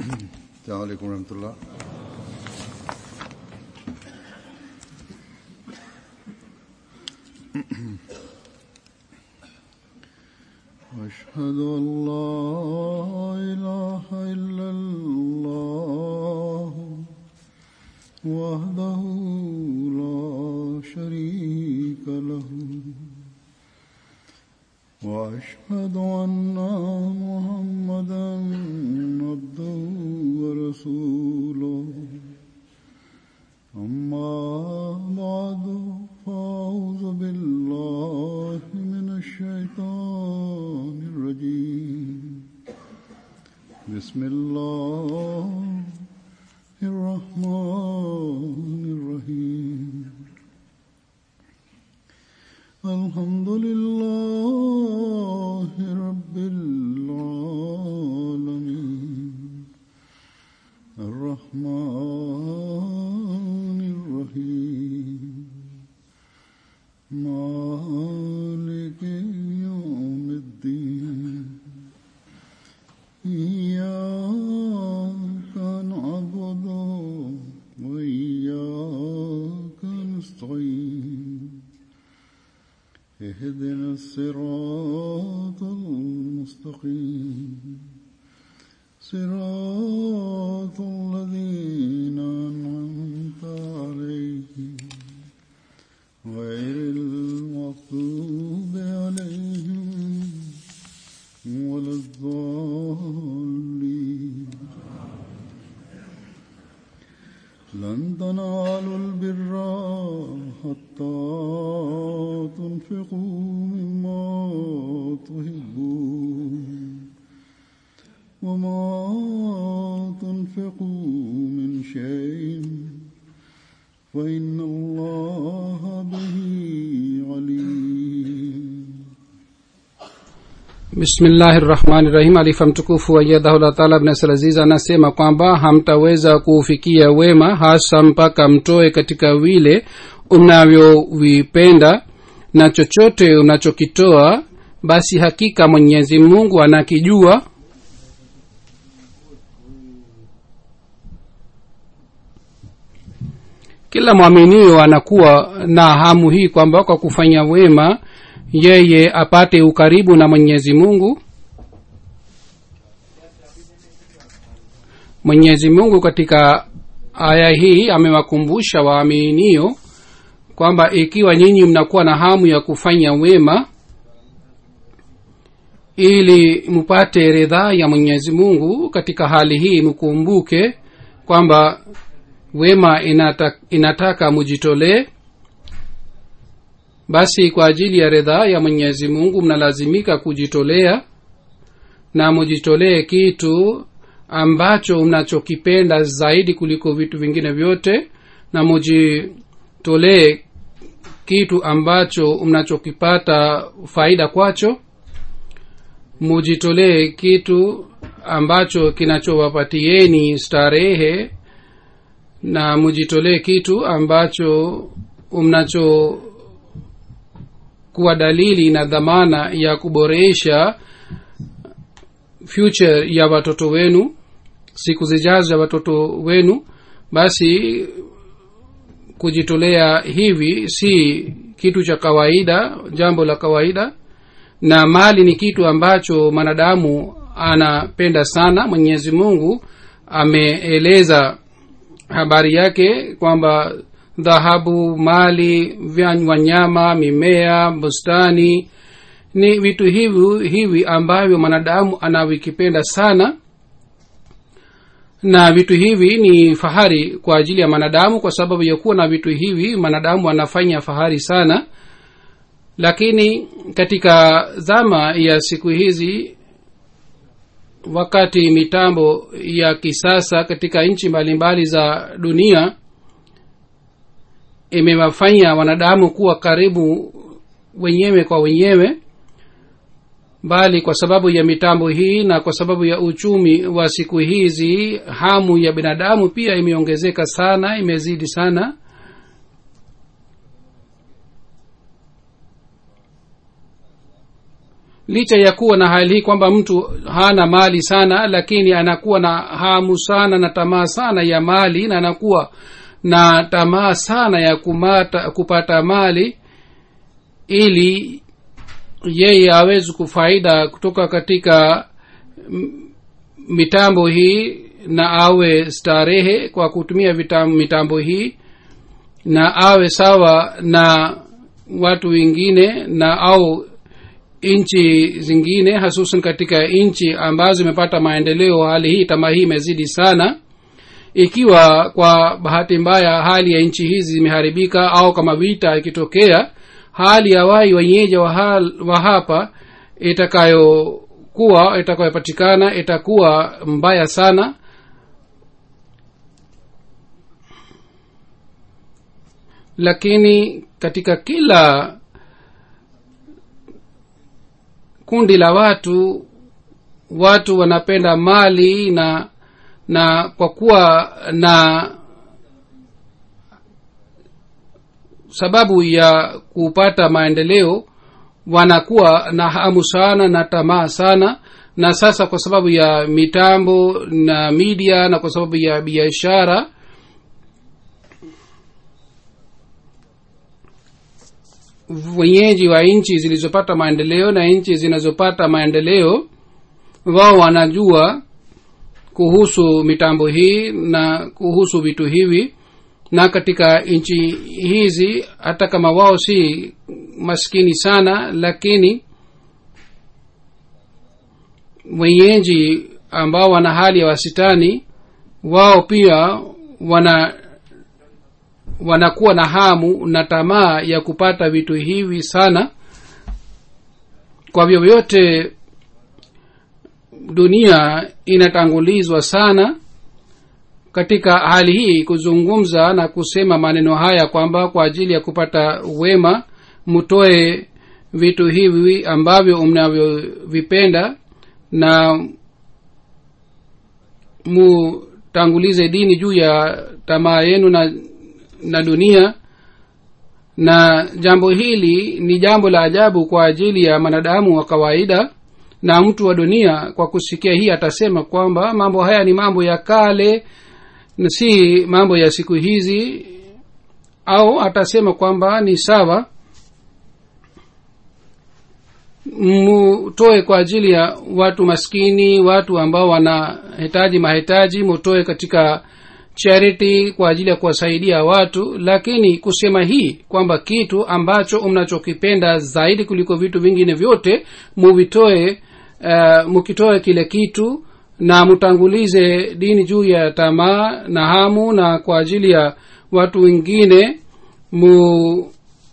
السلام عليكم ورحمة الله أشهد أن لا إله إلا الله وحده لا شريك له وأشهد أن محمدا عبده ورسوله أما بعد فأعوذ بالله من الشيطان الرجيم بسم الله الرحمن الرحيم الحمد لله رب العالمين الرحمن الرحيم مالك يوم الدين إياك نعبد وإياك نستعين اهدنا الصراط المستقيم صراط الذين أنعمت عليهم غير المغضوب عليهم ولا الضالين لن تنالوا البر حتى تنفقوا مما تحبون وما تنفقوا من شيء فإن الله به عليم bismillahi rahmani rahim alifa mtukufu ayadhahullah taala bnasir aziz anasema kwamba hamtaweza kuufikia wema hasa mpaka mtoe katika vile unavyovipenda na chochote unachokitoa basi hakika mwenyezi mungu anakijua kila mwaminio anakuwa na hamu hii kwamba kwa kufanya wema yeye apate ukaribu na mwenyezi mungu mwenyezi mungu katika aya hii amewakumbusha waaminio kwamba ikiwa nyinyi mnakuwa na hamu ya kufanya wema ili mpate ridhaa ya mwenyezi mungu katika hali hii mkumbuke kwamba wema inataka, inataka mujitolee basi kwa ajili ya ridhaa ya mwenyezi mungu mnalazimika kujitolea na mujitolee kitu ambacho mnachokipenda zaidi kuliko vitu vingine vyote na mujitolee kitu ambacho mnachokipata faida kwacho mujitolee kitu ambacho kinachowapatieni starehe na mujitolee kitu ambacho mnacho kuwa dalili na dhamana ya kuboresha future ya watoto wenu siku zijazo ya watoto wenu basi kujitolea hivi si kitu cha kawaida jambo la kawaida na mali ni kitu ambacho mwanadamu anapenda sana mwenyezi mungu ameeleza habari yake kwamba dhahabu mali wanyama mimea bustani ni vitu hivi hivi ambavyo mwanadamu anavikipenda sana na vitu hivi ni fahari kwa ajili ya mwanadamu kwa sababu ya kuwa na vitu hivi mwanadamu anafanya fahari sana lakini katika zama ya siku hizi wakati mitambo ya kisasa katika nchi mbalimbali za dunia imewafanya wanadamu kuwa karibu wenyewe kwa wenyewe bali kwa sababu ya mitambo hii na kwa sababu ya uchumi wa siku hizi hamu ya binadamu pia imeongezeka sana imezidi sana licha ya kuwa na hali hii kwamba mtu hana mali sana lakini anakuwa na hamu sana na tamaa sana ya mali na anakuwa na tamaa sana ya kumata, kupata mali ili yeye awezi kufaida kutoka katika m- mitambo hii na awe starehe kwa kutumia vitam, mitambo hii na awe sawa na watu wengine na au nchi zingine hasusan katika nchi ambazo zimepata maendeleo hali hii tamaa hii imezidi sana ikiwa kwa bahati mbaya hali ya nchi hizi zimeharibika au kama vita ikitokea hali ya wai wenyeji wa, hal, wa hapa itakayokuwa itakayopatikana itakuwa mbaya sana lakini katika kila kundi la watu watu wanapenda mali na na kwa kuwa na sababu ya kupata maendeleo wanakuwa na hamu sana na tamaa sana na sasa kwa sababu ya mitambo na media na kwa sababu ya biashara wenyeji wa nchi zilizopata maendeleo na nchi zinazopata maendeleo wao wanajua kuhusu mitambo hii na kuhusu vitu hivi na katika nchi hizi hata kama wao si maskini sana lakini wenyeji ambao wana hali ya wasitani wao pia wana wanakuwa na hamu na tamaa ya kupata vitu hivi sana kwa vyovyote dunia inatangulizwa sana katika hali hii kuzungumza na kusema maneno haya kwamba kwa ajili ya kupata wema mtoe vitu hivi ambavyo mnavyovipenda na mutangulize dini juu ya tamaa yenu na na dunia na jambo hili ni jambo la ajabu kwa ajili ya mwanadamu wa kawaida na mtu wa dunia kwa kusikia hii atasema kwamba mambo haya ni mambo ya kale na si mambo ya siku hizi au atasema kwamba ni sawa mutoe kwa ajili ya watu maskini watu ambao wanahitaji mahitaji mutoe katika charity kwa ajili ya kuwasaidia watu lakini kusema hii kwamba kitu ambacho mnachokipenda zaidi kuliko vitu vingine vyote muvitoe uh, mukitoe kile kitu na mutangulize dini juu ya tamaa na hamu na kwa ajili ya watu wengine mu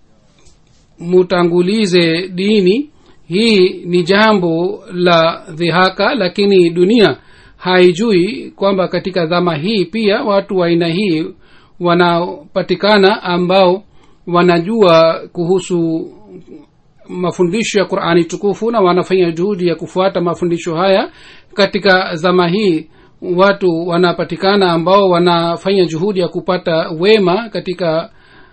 mutangulize dini hii ni jambo la dhihaka lakini dunia haijui kwamba katika dhama hii pia watu wa aina hii wanapatikana ambao wanajua kuhusu mafundisho ya qurani tukufu na wanafanya juhudi ya kufuata mafundisho haya katika zama hii watu wanapatikana ambao wanafanya juhudi ya kupata wema katika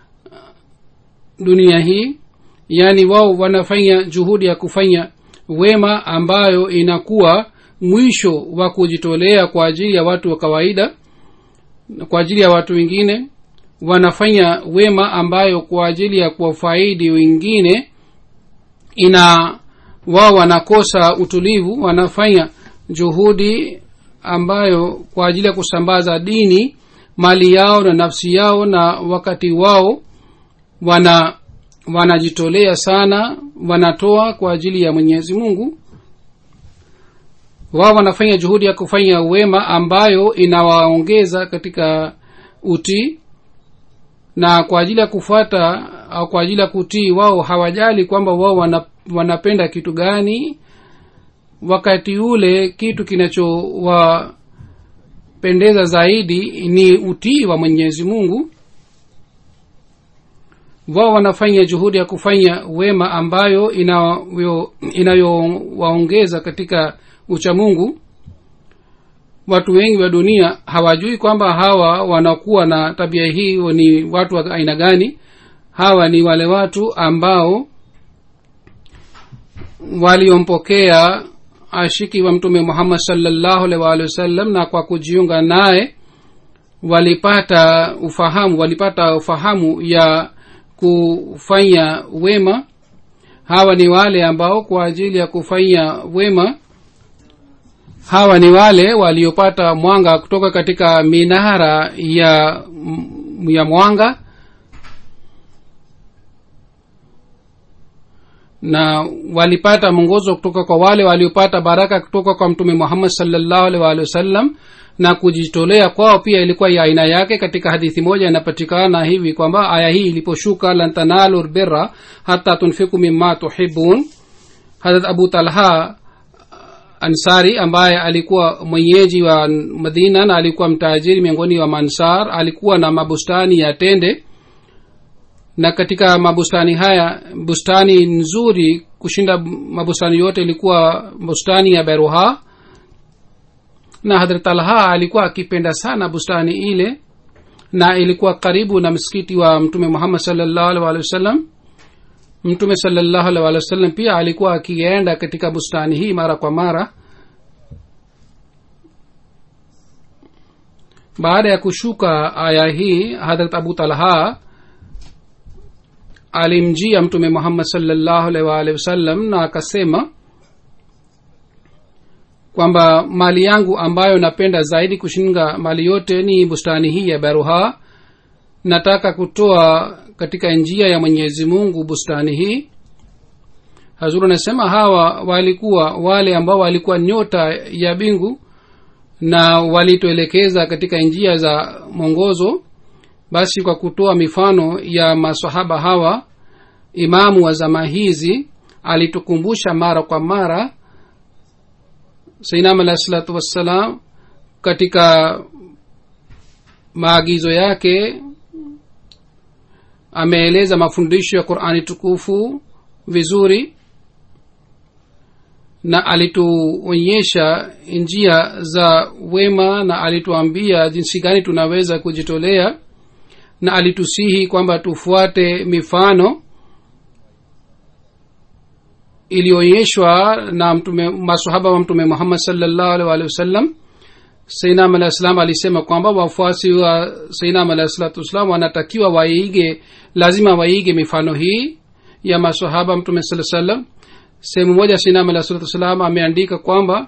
dunia hii yaani wao wanafanya juhudi ya kufanya wema ambayo inakuwa mwisho wa kujitolea kwa ajili ya watu wa kawaida kwa ajili ya watu wengine wanafanya wema ambayo kwa ajili ya kuwafaidi wengine ina wao wanakosa utulivu wanafanya juhudi ambayo kwa ajili ya kusambaza dini mali yao na nafsi yao na wakati wao wana wanajitolea sana wanatoa kwa ajili ya mwenyezi mungu wao wanafanya juhudi ya kufanya wema ambayo inawaongeza katika utii na kwa ajili ya kufuata au kwa ajili ya kutii wao hawajali kwamba wao wana, wanapenda kitu gani wakati ule kitu kinachowapendeza zaidi ni utii wa mwenyezi mungu wao wanafanya juhudi ya kufanya wema ambayo inayowaongeza katika uchamungu watu wengi wa dunia hawajui kwamba hawa wanakuwa na tabia hii ni watu wa aina gani hawa ni wale watu ambao waliompokea ashiki wa mtume muhammad salllahu alaihi waalihi wasallam na kwa kujiunga naye walipata ufahamu walipata ufahamu ya kufanya wema hawa ni wale ambao kwa ajili ya kufanya wema hawa ni wale waliopata mwanga kutoka katika minara ya ya mwanga na walipata mwongozo kutoka kwa wale waliopata baraka kutoka kwa mtume muhammad salllahu alaihi waalihi wasallam na kujitolea kwao pia ilikuwa ya aina yake katika hadithi moja inapatikana hivi kwamba aya hii iliposhuka lan tanalu lbirra hata tunfiku mima tuhibun harat abu talha ansari ambaye alikuwa mwenyeji wa madina na alikuwa mtajiri miongoni wa mansar alikuwa na mabustani ya tende na katika mabustani haya bustani nzuri kushinda mabustani yote ilikuwa bustani ya beruha na hadrat alha alikuwa akipenda sana bustani ile na ilikuwa karibu na msikiti wa mtume muhammad salllahu alih walih wasallam mtume salllahu alih walih wasallam pia alikuwa akienda katika bustani hii mara kwa mara baada ya kushuka aya hii hadrat abu talha alimjia mtume muhammad salllahu alih waalihi wasallam na akasema kwamba mali yangu ambayo napenda zaidi kushinga mali yote ni bustani hii ya baruha nataka kutoa katika njia ya mwenyezi mungu bustani hii hazuru anasema hawa walikuwa wale ambao walikuwa nyota ya bingu na walituelekeza katika njia za mwongozo basi kwa kutoa mifano ya masahaba hawa imamu wa zama hizi alitukumbusha mara kwa mara sainam alahi salatu wassalam katika maagizo yake ameeleza mafundisho ya qurani tukufu vizuri na alituonyesha njia za wema na alituambia jinsi gani tunaweza kujitolea na alitusihi kwamba tufuate mifano iliyoonyeshwa na mtume masahaba wa mtume muhammad salllahu alih walihi wasallam sainam alah salam alisema kwamba wafuasi wa sainam alah salatu wassalam wanatakiwa waige lazima waige mifano hii ya masahaba mtume saa salam sehemu moja sainam alah salatu wassalam ameandika kwamba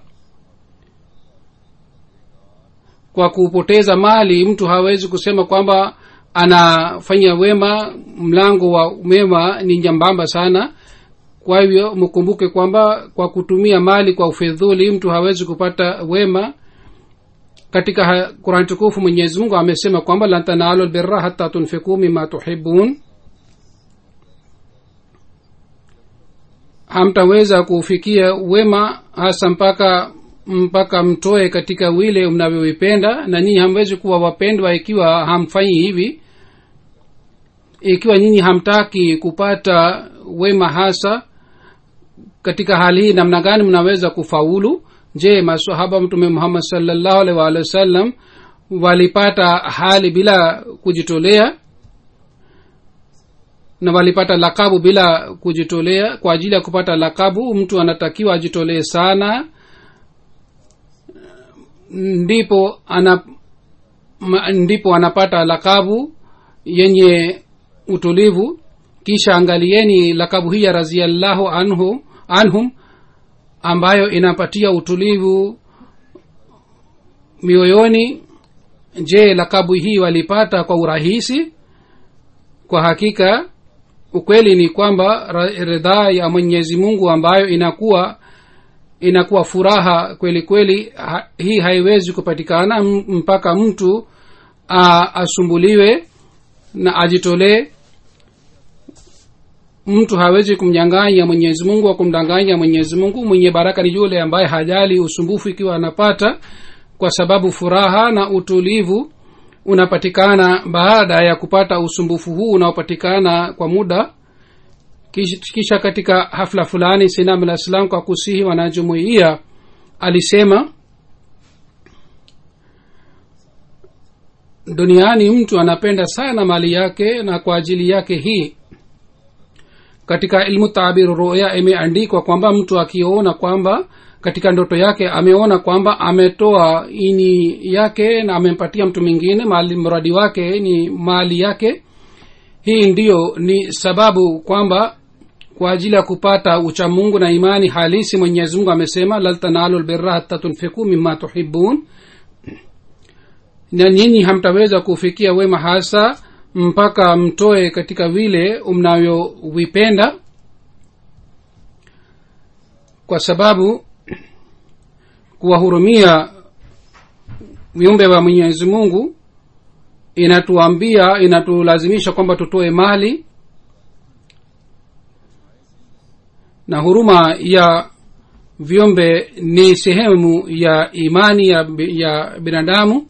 kwa kupoteza mali mtu hawezi kusema kwamba anafanya wema mlango wa mema ni nyambamba sana kwa hivyo mkumbuke kwamba kwa kutumia mali kwa ufedhuli mtu hawezi kupata wema katika qurani tukufu mwenyezi mungu amesema kwamba lan tanalu lbirra hata tunfiku mima tuhibun hamtaweza kufikia wema hasa mpaka mpaka mtoe katika wile mnavyovipenda na nyinyi hamwezi kuwa wapendwa ikiwa hamfanyi hivi ikiwa nyinyi hamtaki kupata wema hasa katika hali hii namna gani mnaweza kufaulu je masahaba mtume muhammad salllahu alih waalihi wasallam walipata hali bila kujitolea na walipata lakabu bila kujitolea kwa ajili ya kupata lakabu mtu anatakiwa ajitolee sana ndipo ana ma, ndipo anapata lakabu yenye utulivu kisha angalieni lakabu hii ya raziallahu anhu anhum ambayo inapatia utulivu mioyoni je lakabu hii walipata kwa urahisi kwa hakika ukweli ni kwamba ridhaa ya mwenyezi mungu ambayo inakuwa inakuwa furaha kweli kweli ha, hii haiwezi kupatikana mpaka mtu a, asumbuliwe na ajitolee mtu hawezi kumnyanganya mwenyezi mungu wa kumdanganya mwenyezi mungu mwenye baraka ni yule ambaye hajali usumbufu ikiwa anapata kwa sababu furaha na utulivu unapatikana baada ya kupata usumbufu huu unaopatikana kwa muda kisha katika hafla fulani sinam alah salam kwa kusihi wanajumuia alisema duniani mtu anapenda sana mali yake na kwa ajili yake hii katika ilmu tabiru ruya imeandikwa kwamba mtu akiona kwamba katika ndoto yake ameona kwamba ametoa ini yake na amempatia mtu mwingine mali mradi wake ni mali yake hii ndiyo ni sababu kwamba kwa ajili ya kupata uchamungu na imani halisi mwenyezi mungu amesema lal tanalu lbirra hata tunfiku mima tuhibun na nyinyi hamtaweza kufikia wema hasa mpaka mtoe katika vile mnavyovipenda kwa sababu kuwahurumia viumbe wa mwenyezi mungu inatuambia inatulazimisha kwamba tutoe mali na huruma ya viumbe ni sehemu ya imani ya, ya binadamu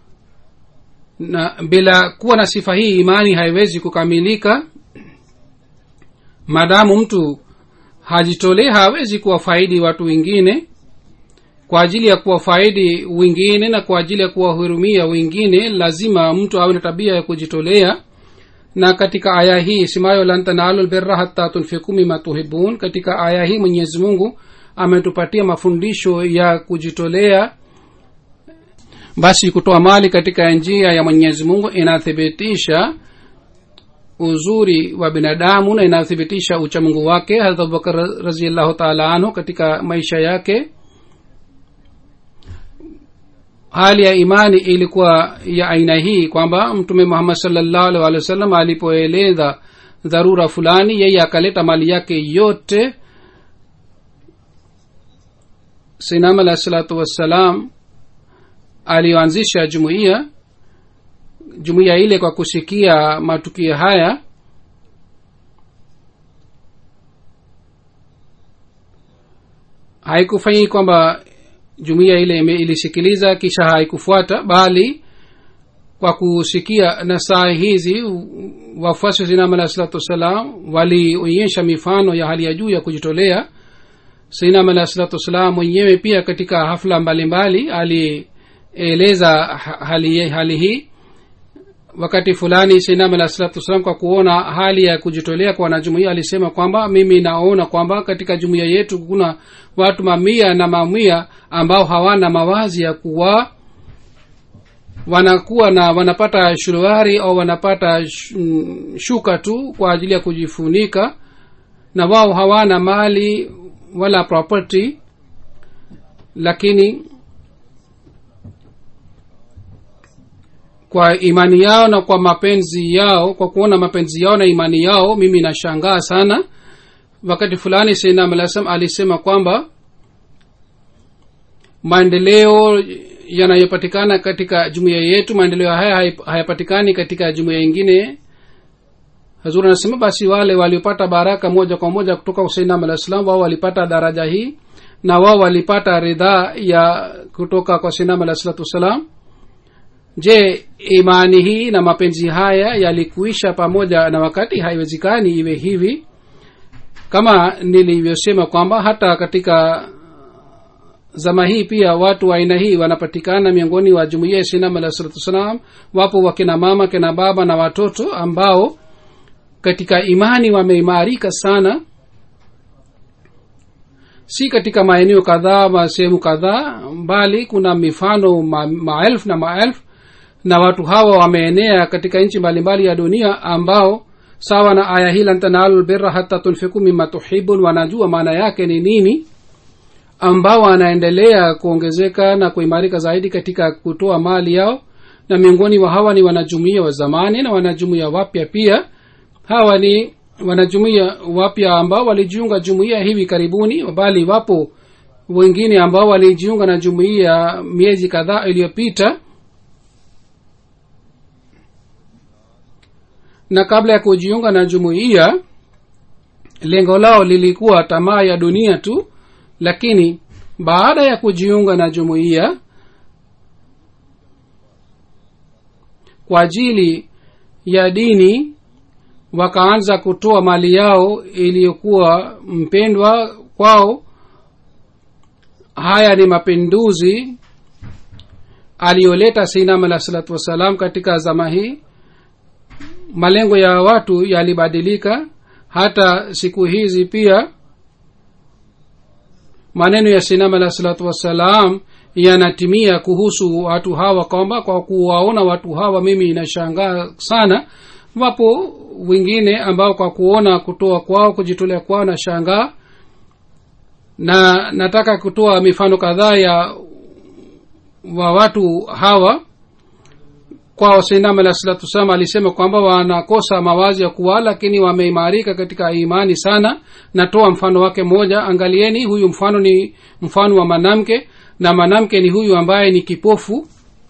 na bila kuwa na sifa hii imani haiwezi kukamilika maadamu mtu hajitolee hawezi kuwafaidi watu wengine kwa ajili ya kuwafaidi wengine na kwa ajili ya kuwahurumia wengine lazima mtu awe na tabia ya kujitolea na katika aya hii simayo lan tanalu lbirra hata tunfiku mima tuhibun katika aya hii mwenyezi mungu ametupatia mafundisho ya kujitolea basi kutoa mali katika njia ya mwenyezi mungu inathibitisha uzuri wa binadamu na inathibitisha uchamungu wake harat abubakar raziallahu taala anhu katika maisha yake hali ya imani ilikuwa ya aina hii kwamba mtume muhammad salllahu alih walih wa sallam alipoeleza dharura fulani yeye akaleta mali yake yote sinam alahi salatu wassalam aliyoanzisha jumuiya jumuiya ile kwa kusikia matukio haya haikufanyii kwamba jumuiya ile ilisikiliza kisha haikufuata bali kwa kusikia nasaa hizi wafuasi wa sinam alahi salatu wassalam walionyesha mifano ya hali ya juu ya kujitolea sinam alahi salatu wassalam mwenyewe pia katika hafla mbalimbali alieleza hali, hali hii wakati fulani sinam alahi salatu wassalam kwa kuona hali ya kujitolea kwa wanajumuia alisema kwamba mimi naona kwamba katika jumuiya yetu kuna watu mamia na mamia ambao hawana mawazi ya kuwa wanakuwa na wanapata shuruari au wanapata shuka tu kwa ajili ya kujifunika na wao hawana mali wala property lakini kwa imani yao na kwa mapenzi yao kwa kuona mapenzi yao na imani yao mimi nashangaa sana wakati fulani sainam alasam alisema kwamba maendeleo yanayopatikana katika jumuiya yetu maendeleo haya hayapatikani katika jumuiya ingine hazur anasema basi wale waliopata baraka moja kwa moja kutoka sainam alah salam wao walipata daraja hii na wao walipata ridhaa ya kutoka kwa sainam alah salatu wassalam je imani hii na mapenzi haya yalikuisha pamoja na wakati haiwezekani iwe hivi kama nilivyosema kwamba hata katika zama hii pia watu wa aina hii wanapatikana miongoni wa jumuia ya sinam alah salatu wassalam wapo wakina mama kina baba na watoto ambao katika imani wameimarika sana si katika maeneo kadhaa ma sehemu kadhaa bali kuna mifano ma, maelfu na maelfu na watu hawa wameenea katika nchi mbalimbali ya dunia ambao sawa na aya hii lan tanalu lbirra hata tunfiku mima tuhibun wanajua maana yake ni nini ambao wanaendelea kuongezeka na kuimarika zaidi katika kutoa mali yao na miongoni wa hawa ni wanajumuia wa zamani na wanajumuia wapya pia hawa ni wanajumuia wapya ambao walijiunga jumuia hivi karibuni bali wapo wengine ambao walijiunga na jumuia miezi kadhaa iliyopita na kabla ya kujiunga na jumuiya lengo lao lilikuwa tamaa ya dunia tu lakini baada ya kujiunga na jumuiya kwa ajili ya dini wakaanza kutoa mali yao iliyokuwa mpendwa kwao haya ni mapinduzi aliyoleta sinam alah salatu wassalam katika zama hii malengo ya watu yalibadilika hata siku hizi pia maneno ya sinam alah salatu wassalam yanatimia kuhusu watu hawa kwamba kwa kuwaona watu hawa mimi inashangaa sana wapo wengine ambao kwa kuona kutoa kwao kujitolea kwao na shangaa na nataka kutoa mifano kadhaa ya wa watu hawa kwao sainam alah salatu wassalam alisema kwamba wanakosa mawazi ya kuwa lakini wameimarika katika imani sana natoa mfano wake mmoja angalieni huyu mfano ni mfano wa mwanamke na mwanamke ni huyu ambaye ni kipofu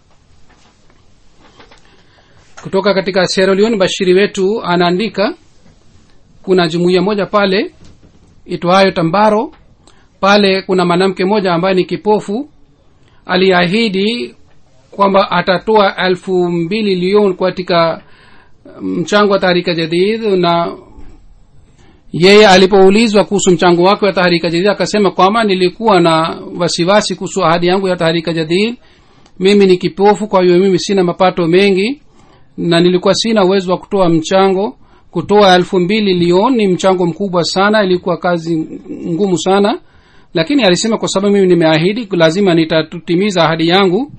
kutoka katika Sierra Leone bashiri wetu anaandika kuna jumuiya moja pale itwayo tambaro pale kuna mwanamke mmoja ambaye ni kipofu aliahidi kwamba atatoa elfu mbili lion katika mchango wa taharika jadid na yeye alipoulizwa kuhusu mchango wake wa taharika jadid akasema kwamba nilikuwa na wasiwasi kuhusu ahadi yangu ya taharika jadid mimi ni kipofu kwa hiyo mimi sina mapato mengi na nilikuwa sina uwezo wa kutoa mchango kutoa elfu mbili lion ni mchango mkubwa sana ilikuwa kazi ngumu sana lakini alisema kwa sababu mimi nimeahidi lazima nitatimiza ahadi yangu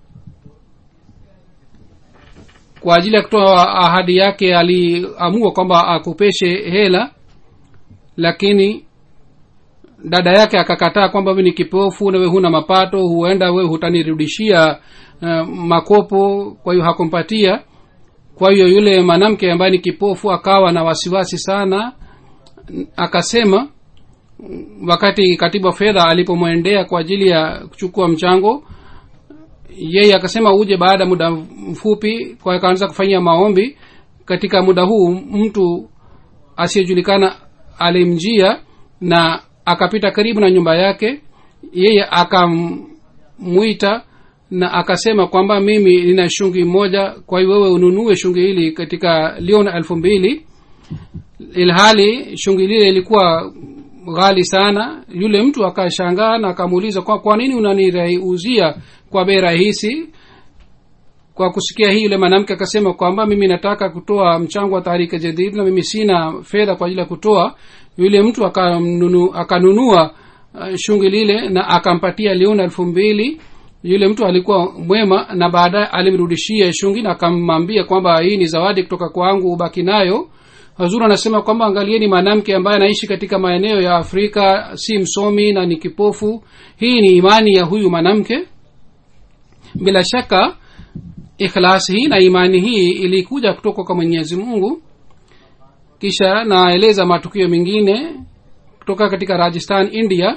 kwa ajili ya kutoa ahadi yake aliamua kwamba akopeshe hela lakini dada yake akakataa kwamba we ni kipofu nawe huna mapato huenda we hutanirudishia uh, makopo kwa hiyo hakumpatia kwa hiyo yule mwanamke ambaye ni kipofu akawa na wasiwasi sana akasema wakati katibu wa fedha alipomwendea kwa ajili ya kuchukua mchango yeye akasema uje baada ya muda mfupi kwa akaanza kufanyia maombi katika muda huu mtu asiyejulikana alimjia na akapita karibu na nyumba yake yeye akamwita na akasema kwamba mimi nina shungi moja kwa hiyo wewe ununue shungi hili katika lion elfu mbili ilhali shungi lile ilikuwa ghali sana yule mtu akashangaa na akamuuliza kwa, kwa nini unaniuzia kwa bei rahisi kwa kusikia hii yule mwanamke akasema kwamba mimi nataka kutoa mchango wa taharika jadid na mimi sina fedha kwa ajili ya kutoa yule mtu akanunu, akanunua uh, shungi lile na akampatia liona elfu mbili yule mtu alikuwa mwema na baadaye alimrudishia shungi na akamwambia kwamba hii ni zawadi kutoka kwangu ubaki nayo hazur anasema kwamba angalieni mwanamke ambaye anaishi katika maeneo ya afrika si msomi na ni kipofu hii ni imani ya huyu mwanamke bila shaka ikhlas hii na imani hii ilikuja kutoka kwa mwenyezi mungu kisha naeleza matukio mengine kutoka katika rajasthan india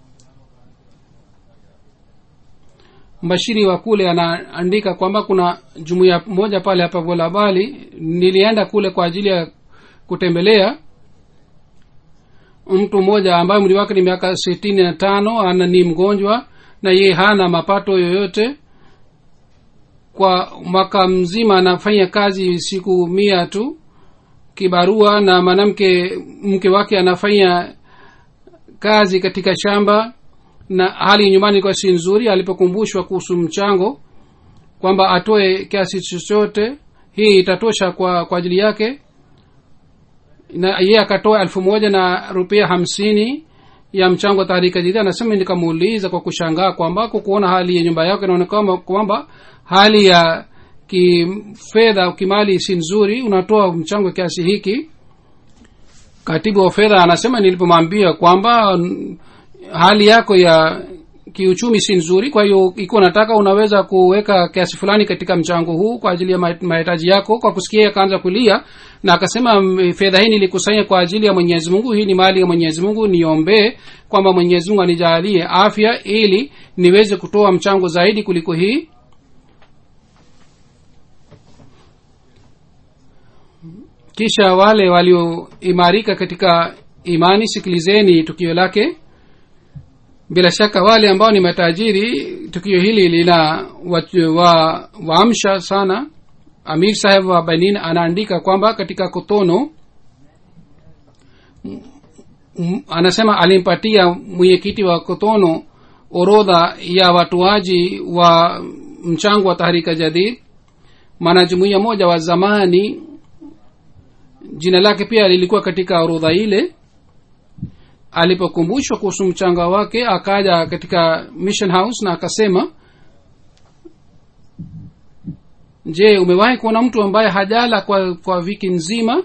mbashiri wa kule anaandika kwamba kuna jumuiya moja pale hapa volabali nilienda kule kwa ajili ya kutembelea mtu mmoja ambaye mli wake ni miaka sitini na tano ana ni mgonjwa na ye hana mapato yoyote kwa mwaka mzima anafanya kazi siku mia tu kibarua na mwanamke mke wake anafanya kazi katika shamba na hali nyumbani ilikuwa si nzuri alipokumbushwa kuhusu mchango kwamba atoe kiasi chochote hii itatosha kwa kwa ajili yake na ye akatoa elfu moja na rupia hamsini ya mchango wa taharika jidid anasema nikamuuliza kwa kushangaa kwamba kukuona hali ya nyumba yake inaonekana kwamba hali ya kifedha kimali si nzuri unatoa mchango kiasi hiki katibu wa fedha anasema nilipomwambia kwamba hali yako ya kiuchumi si nzuri kwa hiyo ikiwa nataka unaweza kuweka kiasi fulani katika mchango huu kwa ajili ya mahitaji yako kwa kusikia akaanza kulia na akasema fedha hii nilikusanya kwa ajili ya mwenyezi mungu hii ni mali ya mwenyezi mungu niombee kwamba mwenyezi mungu anijalie afya ili niweze kutoa mchango zaidi kuliko hii kisha wale walioimarika katika imani sikilizeni tukio lake bila shaka wale ambao ni matajiri tukio hili lina waamsha wa, wa sana amir saheb wa benin anaandika kwamba katika kotono m, anasema alimpatia mwenyekiti wa kotono orodha ya watoaji wa mchango wa taharika jadid mwanajumuia moja wa zamani jina lake pia lilikuwa katika orodha ile alipokumbushwa kuhusu mchanga wake akaja katika mission house na akasema je umewahi kuona mtu ambaye hajala kwa kwa wiki nzima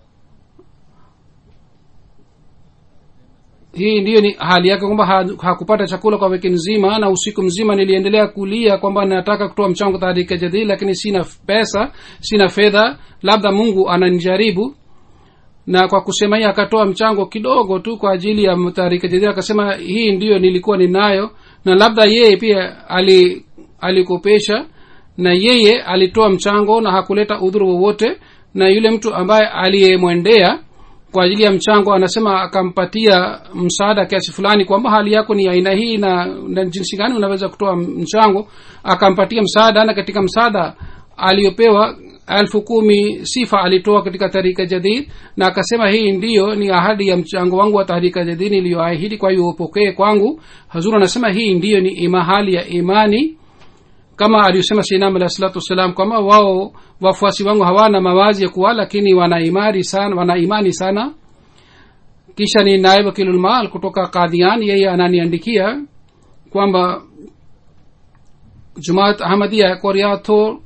hii ndiyo ni hali yake kwamba ha- hakupata chakula kwa wiki nzima na usiku mzima niliendelea kulia kwamba nataka kutoa mchango taharika jadidi lakini sina pesa sina fedha labda mungu ananijaribu na kwa kusema hii akatoa mchango kidogo tu kwa ajili ya taharika jadidi akasema hii ndiyo nilikuwa ninayo na labda yeye pia ali alikopesha na yeye alitoa mchango na hakuleta udhuru wowote na yule mtu ambaye aliyemwendea kwa ajili ya mchango anasema akampatia msaada kiasi fulani kwamba hali yako ni aina hii na, na jinsi gani unaweza kutoa mchango akampatia msaada na katika msaada aliyopewa elfu kumi sifa alitoa katika tarika jadid na akasema hii ndiyo ni ahadi ya mchango wangu wa tahrika jadid niliyoahidi kwa hiyo upokee kwangu hazur anasema hii ndiyo ni ima hali ya imani kama aliyosema sinam alah salatu wassalam kwamba wao wafuasi wangu hawana mawazi ya kuwa lakini wana imani sana wana imani sana kisha ni naib wakilulmal kutoka kadhian yeye ananiandikia kwamba jumaat ahmadia koriato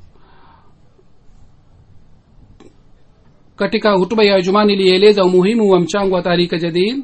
katika hutuba ya jumaa nilieleza umuhimu wa mchango wa tahrika jadid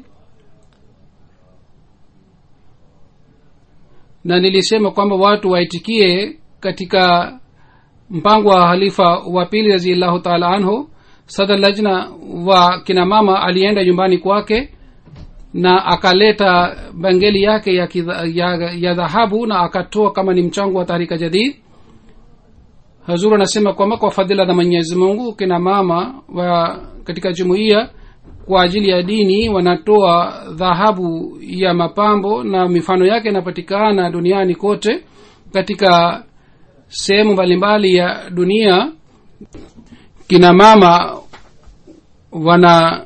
na nilisema kwamba watu waitikie katika mpango wa halifa wa pili raziallahu taala anhu sadr lajna wa kina mama alienda nyumbani kwake na akaleta bangeli yake ya, kidha, ya, ya dhahabu na akatoa kama ni mchango wa tahrika jadid hazuru anasema kwamba kwa fadhila za mwenyezi mungu kina mama wa katika jumuiya kwa ajili ya dini wanatoa dhahabu ya mapambo na mifano yake inapatikana duniani kote katika sehemu mbalimbali ya dunia kina mama wana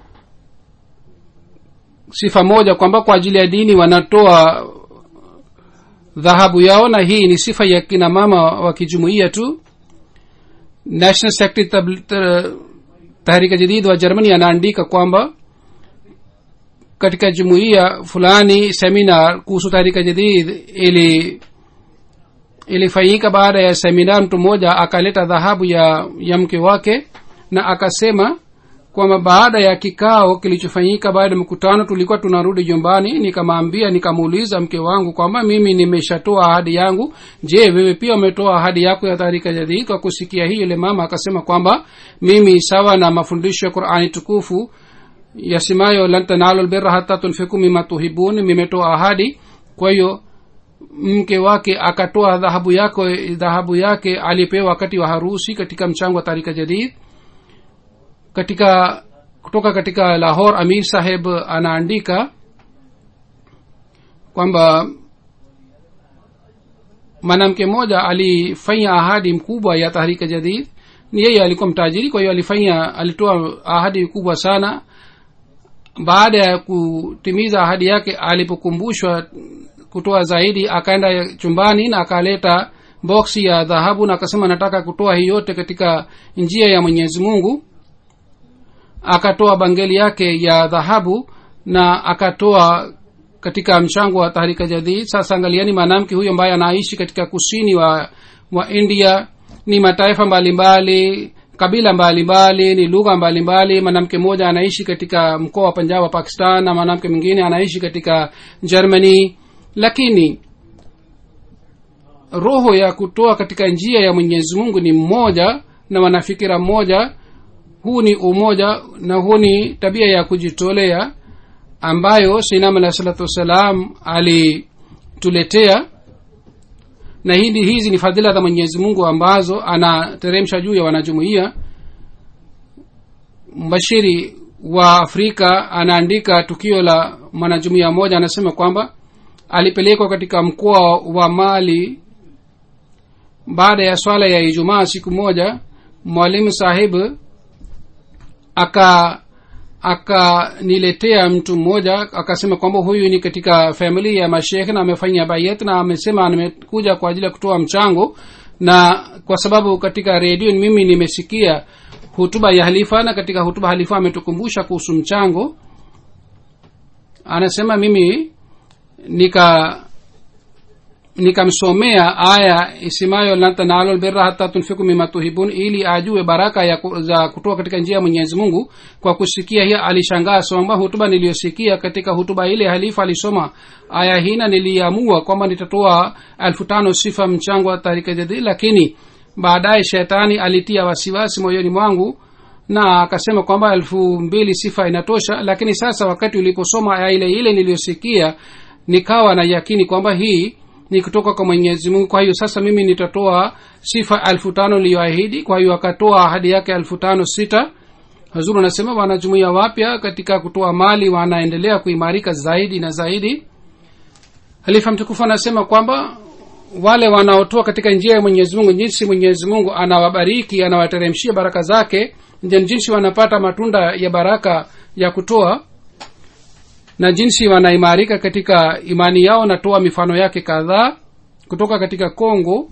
sifa moja kwamba kwa ajili ya dini wanatoa dhahabu yao na hii ni sifa ya kina mama wa kijumuiya tu national secretary tahrika jadid wa germany anaandika kwamba katika jumuiya fulani seminar kuhusu tahrika jadid ili ilifanyika baada ya seminar mtu mmoja akaleta dhahabu ya ya mke wake na akasema kwamba baada ya kikao kilichofanyika baada ya mkutano tulikuwa tunarudi nyumbani nikamwambia nikamuuliza mke wangu kwamba mimi nimeshatoa ahadi yangu je wewe pia umetoa ahadi yako ya taharika jadid kwa kusikia hii yule mama akasema kwamba mimi sawa na mafundisho ya qurani tukufu yasimayo lan tanalu lbirra hata tunfiku mima tuhibun nimetoa ahadi kwa hiyo mke wake akatoa dhahabu yako dhahabu yake alipewa wakati wa harusi katika mchango wa tarika jadid katika kutoka katika lahor amir saheb anaandika kwamba mwanamke mmoja alifanya ahadi mkubwa ya tahrika jadid ni yeye alikuwa mtajiri kwa hiyo alifanya alitoa ahadi kubwa sana baada ya kutimiza ahadi yake alipokumbushwa kutoa zaidi akaenda chumbani na akaleta boksi ya dhahabu na akasema nataka kutoa hii yote katika njia ya mwenyezi mungu akatoa bangeli yake ya dhahabu na akatoa katika mchango wa tahrika jadid sasa angaliani mwanamke huyo ambaye anaishi katika kusini wa wa india ni mataifa mbalimbali mbali, kabila mbalimbali mbali, ni lugha mbalimbali mwanamke mmoja anaishi katika mkoa wa panjab wa pakistan na mwanamke mwingine anaishi katika germany lakini roho ya kutoa katika njia ya mwenyezi mungu ni mmoja na wanafikira mmoja huu ni umoja na huu ni tabia ya kujitolea ambayo sinam alah salatu wassalam alituletea na hili hizi ni fadhila za mwenyezi mungu ambazo anateremsha juu ya wanajumuia mbashiri wa afrika anaandika tukio la mwanajumuia mmoja anasema kwamba alipelekwa katika mkoa wa mali baada ya swala ya ijumaa siku moja mwalimu sahib aka akaniletea mtu mmoja akasema kwamba huyu ni katika famili ya mashekh na amefanya bayat na amesema amekuja kwa ajili ya kutoa mchango na kwa sababu katika redio mimi nimesikia hutuba ya halifa na katika hutuba halifa ametukumbusha kuhusu mchango anasema mimi nika nikamsomea aya isimayo lan tanalu lbirra hata tunfiku mima tuhibun ili ajue baraka ya ku- za kutoka katika njia ya mwenyezi mungu kwa kusikia hiyo alishangaa kwamba hutuba niliyosikia katika hutuba ile halifa alisoma aya hii na niliamua kwamba nitatoa elfu tano sifa mchango wa tarika jadid lakini baadaye shetani alitia wasiwasi moyoni mwangu na akasema kwamba elfu mbili sifa inatosha lakini sasa wakati uliposoma aya ile ile niliyosikia nikawa na yakini kwamba hii ni kutoka kwa mwenyezi mungu kwa hiyo sasa mimi nitatoa sifa elfu tano iliyoahidi kwa hiyo akatoa ahadi yake elfu tano sita hazuru anasema wanajumuia wapya katika kutoa mali wanaendelea kuimarika zaidi na zaidi halifa mtukufu anasema kwamba wale wanaotoa katika njia ya mwenyezi mungu jinsi mwenyezi mungu anawabariki anawateremshia baraka zake ndio jinsi wanapata matunda ya baraka ya kutoa na jinsi wanaimarika katika imani yao natoa mifano yake kadhaa kutoka katika kongo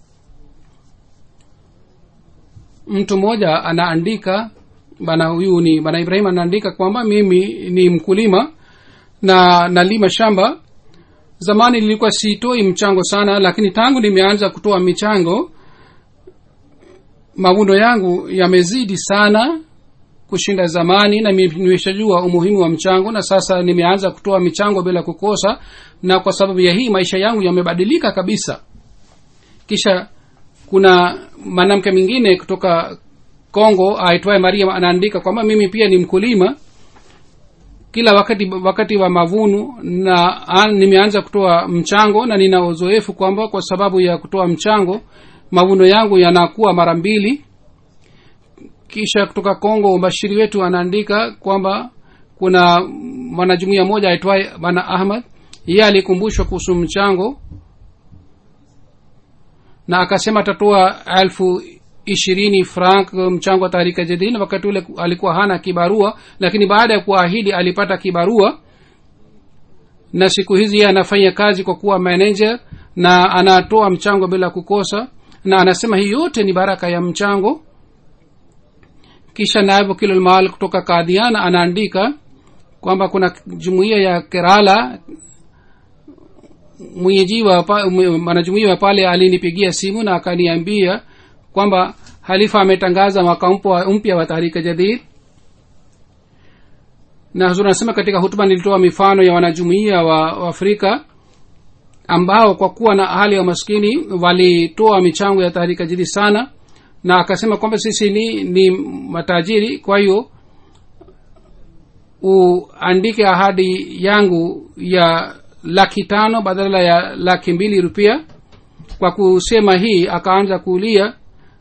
mtu mmoja anaandika bana huyu ni bana ibrahim anaandika kwamba mimi ni mkulima na nalima shamba zamani nilikuwa sitoi mchango sana lakini tangu nimeanza kutoa michango mavuno yangu yamezidi sana kushinda zamani na mi- nimeshajua umuhimu wa mchango na sasa nimeanza kutoa michango bila kukosa na kwa sababu ya hii maisha yangu yamebadilika kabisa kisha kuna mwanamke mwingine kutoka congo aitwaye mariam anaandika kwamba mimi pia ni mkulima kila wakati wakati wa mavuno na an, nimeanza kutoa mchango na nina uzoefu kwamba kwa sababu ya kutoa mchango mavuno yangu yanakuwa mara mbili kisha kutoka congo mbashiri wetu anaandika kwamba kuna mwanajumuia moja aitwaye bana ahmad yeye alikumbushwa kuhusu mchango na akasema atatoa elfu ishirini frank mchango wa taharika jadid na wakati ule alikuwa hana kibarua lakini baada ya kuahidi alipata kibarua na siku hizi yeye anafanya kazi kwa kuwa manager na anatoa mchango bila kukosa na anasema hii yote ni baraka ya mchango kisha naibu kilolmal kutoka kadhiana anaandika kwamba kuna jumuiya ya kerala mwenyeji wa pa- mwe- mwanajumuiya wa pale alinipigia simu na akaniambia kwamba halifa ametangaza mwaka mpya- mpya wa tahrika jadid na huzuri anasema katika hutuba nilitoa mifano ya wanajumuiya wa, wa afrika ambao kwa kuwa na hali ya maskini walitoa michango ya tahrika jadid sana na akasema kwamba sisi ni, ni matajiri kwa hiyo uandike ahadi yangu ya laki tano badala ya laki mbili rupia kwa kusema hii akaanza kuulia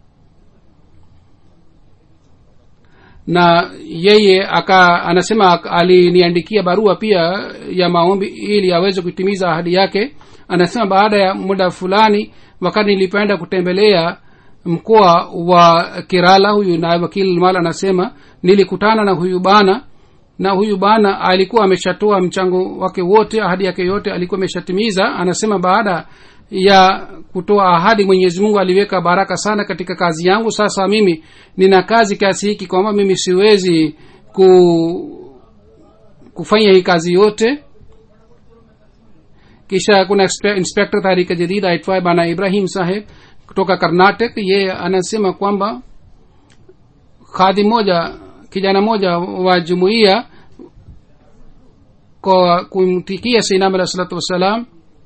na yeye aka anasema ak- aliniandikia barua pia ya maombi ili aweze kutimiza ahadi yake anasema baada ya muda fulani wakati nilipoenda kutembelea mkoa wa kirala huyu na wakili mal anasema nilikutana na huyu bana na huyu bana alikuwa ameshatoa mchango wake wote ahadi yake yote alikuwa ameshatimiza anasema baada ya kutoa ahadi mwenyezi mungu aliweka baraka sana katika kazi yangu sasa mimi nina kazi kiasi hiki kwamba mimi siwezi ku, kufanya hii kazi yote kisha kuna inspe- inspector tarika jadid aitwaye bana ibrahim saheb kutoka karnatic yeye anasema kwamba khadhi moja kijana moja wa jumuiya kwa kumtikia seinam alah salatu wassalam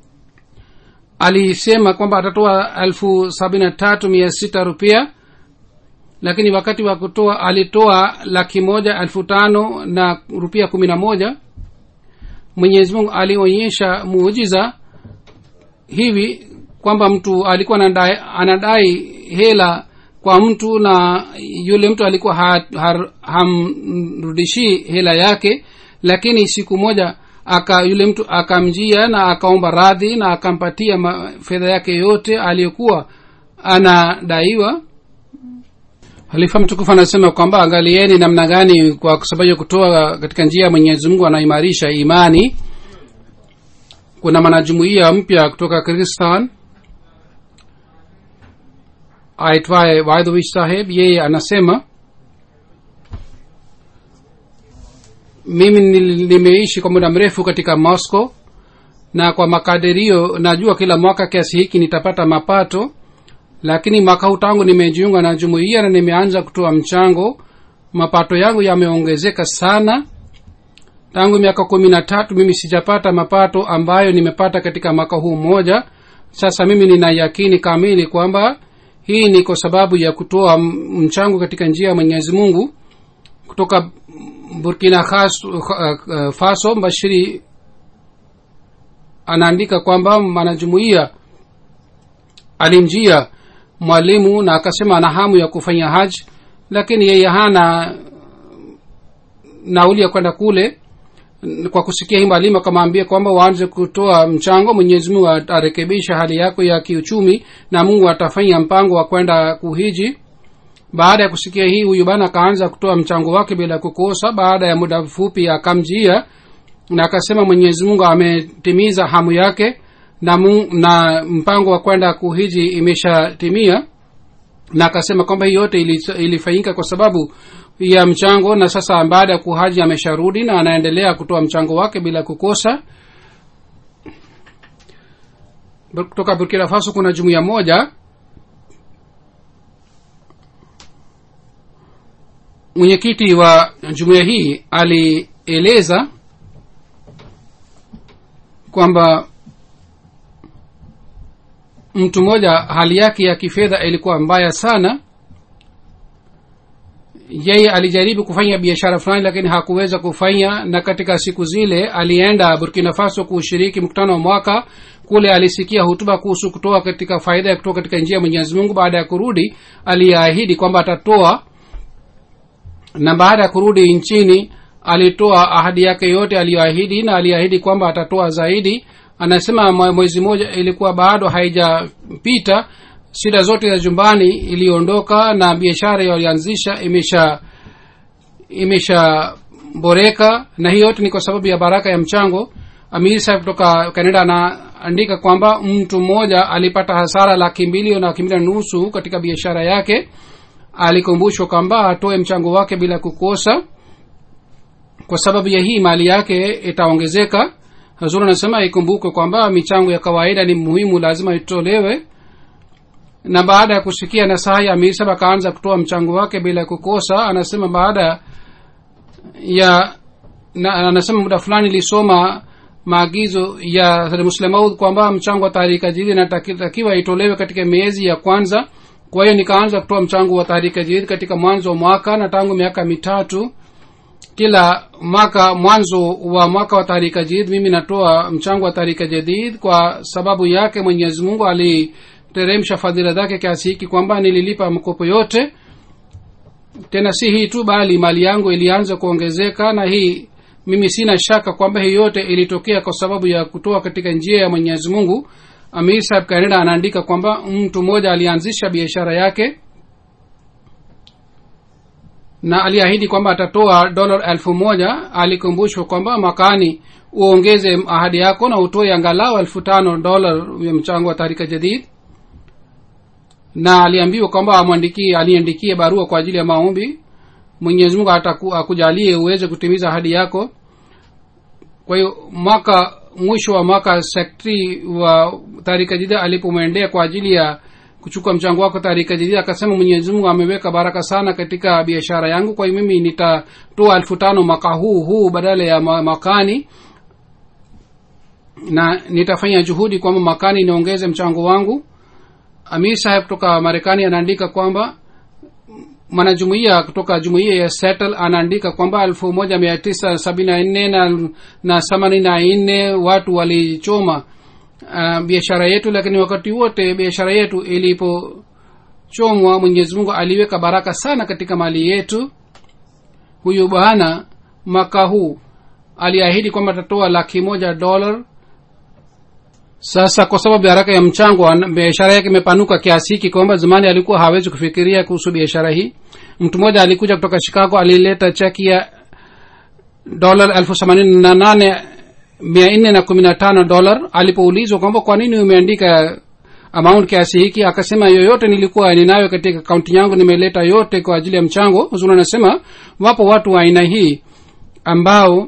alisema kwamba atatoa elfu sabini na tatu mia sita rupia lakini wakati wa kutoa alitoa laki moja elfu tano na rupia kumi na moja mwenyezi mungu alionyesha muujiza hivi kwamba mtu alikuwa anadai, anadai hela kwa mtu na yule mtu alikuwa ha, ha, hamrudishii hela yake lakini siku moja aka yule mtu akamjia na akaomba radhi na akampatia ma- fedha yake yote aliyokuwa anadaiwa halifa mtukufu anasema kwamba angalieni namna gani kwa sababu ya kutoa katika njia ya mwenyezi mungu anaimarisha imani kuna mwanajumuia mpya kutoka kirgistan aitwaye waidhuvish saheb yeye anasema mimi nil- nimeishi kwa muda mrefu katika moscow na kwa makadirio najua kila mwaka kiasi hiki nitapata mapato lakini mwaka huu tangu nimejiunga na jumuiya na nimeanza kutoa mchango mapato yangu yameongezeka sana tangu miaka kumi na tatu mimi sijapata mapato ambayo nimepata katika mwaka huu mmoja sasa mimi nina yakini kamili kwamba hii ni kwa sababu ya kutoa m- mchango katika njia ya mwenyezi mungu kutoka burkina Khas- uh, uh, faso bashiri anaandika kwamba mwanajumuiya alimjia mwalimu na akasema ana hamu ya kufanya haji lakini yeye hana nauli ya kwenda kule kwa kusikia hii mwalimu akamwambia kwamba waanze kutoa mchango mwenyezi mungu atarekebisha hali yako ya kiuchumi na mungu atafanya mpango wa kwenda kuhiji baada ya kusikia hii huyu bana akaanza kutoa mchango wake bila kukosa baada ya muda mfupi akamjia na akasema mwenyezi mungu ametimiza hamu yake na, mu, na mpango wa kwenda kuhiji imeshatimia na akasema kwamba hii yote ili- ilifanyika kwa sababu ya mchango na sasa baada ya kuhaji amesharudi na anaendelea kutoa mchango wake bila kukosa Bur- kutoka burkina faso kuna jumuiya moja mwenyekiti wa jumuiya hii alieleza kwamba mtu mmoja hali yake ya kifedha ilikuwa mbaya sana yeye alijaribu kufanya biashara fulani lakini hakuweza kufanya na katika siku zile alienda burkina faso kushiriki mkutano wa mwaka kule alisikia hutuba kuhusu kutoa katika faida ya kutoa katika njia ya mwenyezi mungu baada ya kurudi aliahidi kwamba atatoa na baada ya kurudi nchini alitoa ahadi yake yote aliyoahidi na aliahidi kwamba atatoa zaidi anasema mwe- mwezi mmoja ilikuwa bado haijapita shida zote za jumbani iliondoka na biashara yalianzisha imesha imeshaboreka na hii yote ni kwa sababu ya baraka ya mchango amir sahib kutoka canada anaandika kwamba mtu mmoja alipata hasara laki mbili na laki mbili na nusu katika biashara yake alikumbushwa kwamba atoe mchango wake bila kukosa kwa sababu ya hii mali yake itaongezeka hazur anasema ikumbukwe kwamba michango ya kawaida ni muhimu lazima itolewe na baada ya kusikia nasaha ya amir sahib akaanza kutoa mchango wake bila kukosa anasema baada ya na, anasema muda fulani ilisoma maagizo ya muslemaud kwamba mchango wa tahrika jadid inatakiwa itolewe katika miezi ya kwanza kwa hiyo nikaanza kutoa mchango wa tahrika jadid katika mwanzo wa mwaka na tangu miaka mitatu kila mwaka mwanzo wa mwaka wa tahrika jadid mimi natoa mchango wa tahrika jadid kwa sababu yake mwenyezi mungu aliteremsha fadhila zake kiasi hiki kwamba nililipa mkopo yote tena si hii tu bali mali yangu ilianza kuongezeka na hii mimi sina shaka kwamba hii yote ilitokea kwa sababu ya kutoa katika njia ya mwenyezi mungu amir sahib kaneda anaandika kwamba mtu mmoja alianzisha biashara yake na aliahidi kwamba atatoa dola elfu moja alikumbushwa kwamba mwakani uongeze ahadi yako na utoe angalau elfu tano dola ya mchango wa tahrika jadid na aliambiwa kwamba amwandikie aliandikie barua kwa ajili ya maombi mwenyezi mungu ataku- akujalie uweze kutimiza ahadi yako kwa hiyo mwaka mwisho wa mwaka sektri wa tarika jidida alipomwendea kwa ajili ya kuchukua mchango wako tarika jidida akasema mwenyezi mungu ameweka baraka sana katika biashara yangu kwa hiyo mimi nitatoa elfu tano mwaka huu huu badala ya ma- mwakani na nitafanya juhudi kwamba mwakani niongeze mchango wangu amir saheb kutoka marekani anaandika kwamba mwanajumuia kutoka jumuia ya settle anaandika kwamba elfu moja mia tisa sabini na nne na na themanini na nne watu walichoma uh, biashara yetu lakini wakati wote biashara yetu ilipochomwa mwenyezi mungu aliweka baraka sana katika mali yetu huyu bwana mwaka huu aliahidi kwamba atatoa laki moja dolar sasa kwa sababu ya haraka ya mchango ana- biashara yake imepanuka kiasi hiki kwamba zamani alikuwa hawezi kufikiria kuhusu biashara hii mtu mmoja alikuja kutoka chicago alileta cheki ya dolar elfu themanini na nane mia nne na kumi na tano dolar alipoulizwa kwamba kwa nini umeandika amount kiasi hiki akasema yoyote nilikuwa ninayo katika akaunti yangu nimeleta yote kwa ajili ya mchango huzuri anasema wapo watu wa aina hii ambao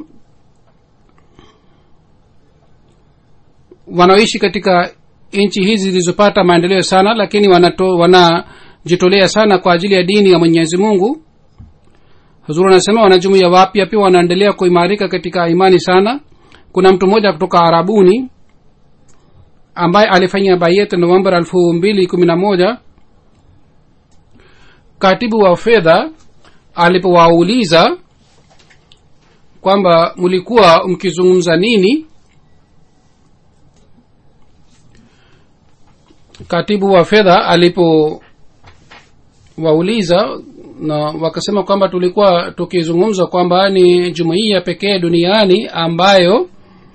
wanaoishi katika nchi hizi zilizopata maendeleo sana lakini wanato, wanajitolea sana kwa ajili ya dini ya mwenyezi mungu huzuru anasema wanajumuia wapya pia wanaendelea kuimarika katika imani sana kuna mtu mmoja kutoka arabuni ambaye alifanya bayet novemba elfu mbili kumi na moja katibu wa fedha alipowauliza kwamba mlikuwa mkizungumza nini katibu wa fedha alipowauliza na wakasema kwamba tulikuwa tukizungumza kwamba ni jumuiya pekee duniani ambayo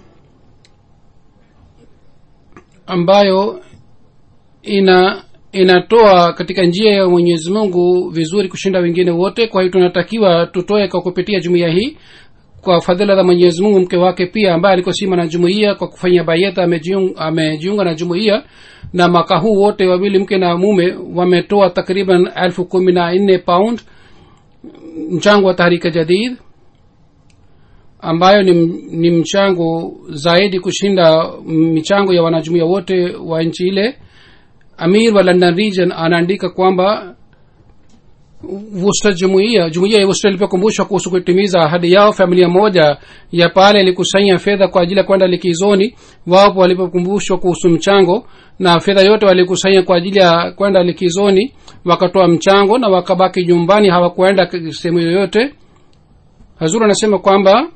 ambayo ina inatoa katika njia ya mwenyezi mungu vizuri kushinda wengine wote kwa hiyo tunatakiwa tutoe kwa kupitia jumuiya hii kwa fadhila za mwenyezi mungu mke wake pia ambaye alikosima na jumuiya kwa kufanya bayeta amejiunga, amejiunga na jumuiya na mwaka huu wote wawili mke na mume wametoa takriban elfu kumi na nne pound mchango wa tahrika jadid ambayo ni, ni mchango zaidi kushinda michango ya wanajumuia wote wa nchi ile amir wa london region anaandika kwamba Worcester jumuiya jumuiya ya Worcester ilipokumbushwa kuhusu kutimiza ahadi yao familia moja ya pale ilikusanya fedha kwa ajili ya kwenda likizoni wapo walipokumbushwa kuhusu mchango na fedha yote walikusanya kwa ajili ya kwenda likizoni wakatoa mchango na wakabaki nyumbani hawakuenda sehemu yoyote hazuru anasema kwamba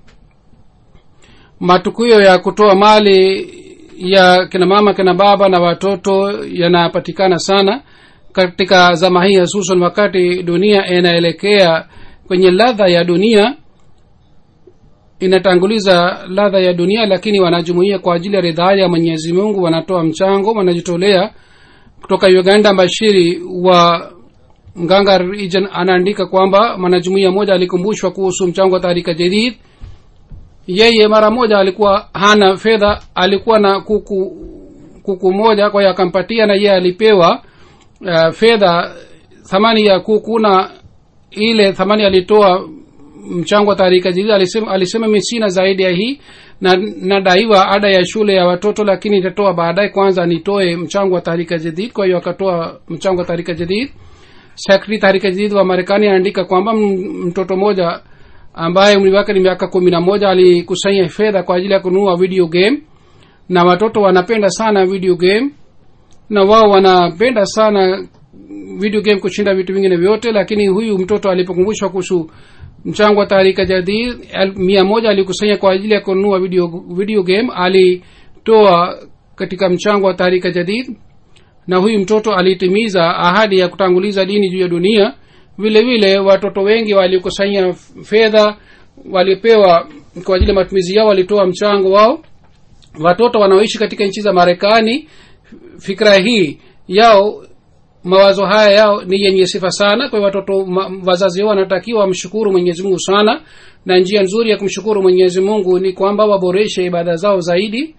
matukio ya kutoa mali ya kina mama kina baba na watoto yanapatikana sana katika zama hii hususan wakati dunia inaelekea kwenye ladha ya dunia inatanguliza ladha ya dunia lakini wanajumuia kwa ajili ya ridhaa ya mwenyezi mungu wanatoa mchango wanajitolea kutoka uganda bashiri wa nganga region anaandika kwamba mwanajumuia moja alikumbushwa kuhusu mchango wa taharika jadid yeye mara moja alikuwa hana fedha alikuwa na kuku kuku moja kwa hiyo akampatia na yeye alipewa uh, fedha thamani ya kuku na ile thamani alitoa mchango wa taharika jadid alisema, alisema mi sina zaidi ya hii na nadaiwa ada ya shule ya watoto lakini itatoa baadaye kwanza nitoe mchango wa taharika jadid kwa hiyo akatoa mchango wa taharika jadid sekretari taharika jadid wa marekani anaandika kwamba mtoto mmoja ambaye umri wake ni miaka kumi na moja alikusanya fedha kwa ajili ya kununua video game na watoto wanapenda sana video game na wao wanapenda sana video game kushinda vitu vingine vyote lakini huyu mtoto alipokumbushwa kuhusu mchango wa taharika jadid mia moja alikusanya kwa ajili ya kununua video, video game alitoa katika mchango wa taharika jadid na huyu mtoto alitimiza ahadi ya kutanguliza dini juu ya dunia vile vile watoto wengi walikusanya fedha walipewa kwa ajili ya matumizi yao walitoa mchango wao watoto wanaoishi katika nchi za marekani fikra hii yao mawazo haya yao ni yenye sifa sana kwa watoto ma, wazazi wao wanatakiwa wamshukuru mwenyezi mungu sana na njia nzuri ya kumshukuru mwenyezi mungu ni kwamba waboreshe ibada zao zaidi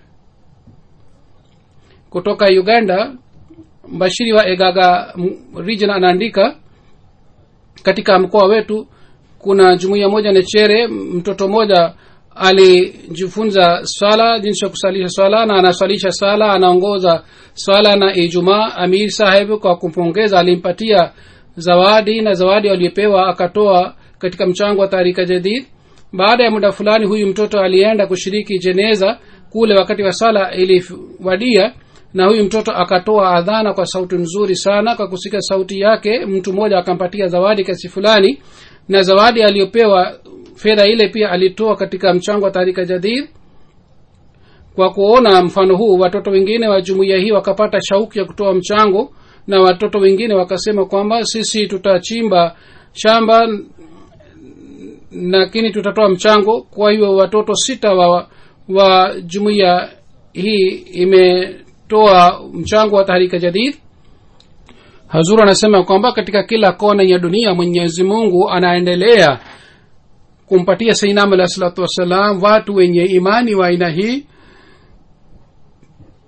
kutoka uganda mbashiri wa egaga region anaandika katika mkoa wetu kuna jumuiya moja nechere mtoto mmoja alijifunza swala jinsi ya kusalisha swala na anaswalisha swala anaongoza swala na ijumaa amir saheb kwa kumpongeza alimpatia zawadi na zawadi aliyopewa akatoa katika mchango wa taarika jadid baada ya muda fulani huyu mtoto alienda kushiriki jeneza kule wakati wa sala iliwadia na huyu mtoto akatoa adhana kwa sauti nzuri sana kwa kusika sauti yake mtu mmoja akampatia zawadi kasi fulani na zawadi aliyopewa fedha ile pia alitoa katika mchango wa taarika jadid kwa kuona mfano huu watoto wengine wa jumuiya hii wakapata shauku ya kutoa mchango na watoto wengine wakasema kwamba sisi tutachimba shamba lakini tutatoa mchango kwa hiyo watoto sita wa, wa jumuiya hii imetoa mchango wa taharika jadid hazur anasema kwamba katika kila kona ya dunia mwenyezi mungu anaendelea kumpatia sainam alah salatu wassalam watu wenye imani wa aina hii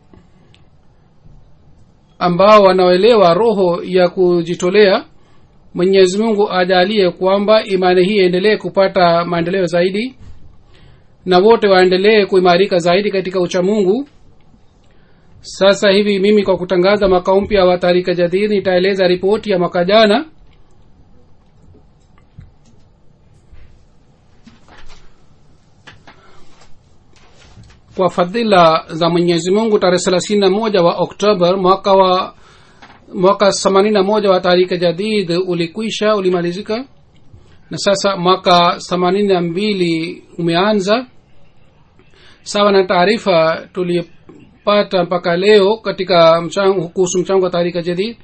ambao wanaoelewa roho ya kujitolea mwenyezi mungu ajalie kwamba imani hii iendelee kupata maendeleo zaidi na wote waendelee kuimarika zaidi katika uchamungu sasa hivi mimi kwa kutangaza mwaka mpya wa tarika jadid nitaeleza ripoti ya mwaka jana kwa fadhila za mwenyezi mungu tarehe thelathini na moja wa oktober mwaka wa mwaka themanini na moja wa tarika jadid ulikwisha ulimalizika na sasa mwaka themanini na mbili umeanza sawa na taarifa tulipata mpaka leo katika mchango kuhusu mchango wa tarika jadid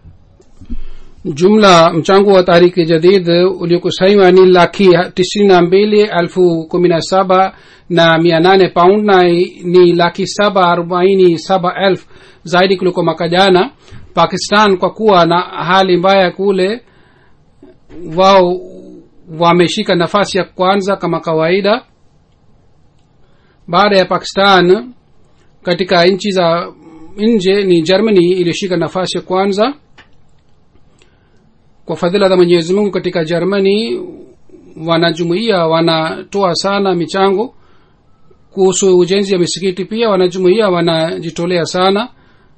jumla mchango wa tariki jadid uliokusanywa ni laki tisini na mbili elfu kumi na saba na mia nane paund na ni laki saba arobaini saba elfu zaidi kuliko mwaka jana pakistan kwa kuwa na hali mbaya kule wao wameshika nafasi ya kwanza kama kawaida baada ya pakistan katika nchi za nje ni germany iliyoshika nafasi ya kwanza kwa fadhila za mwenyezi mungu katika germany wanajumuia wanatoa sana michango kuhusu ujenzi wa misikiti pia wanajumuia wanajitolea sana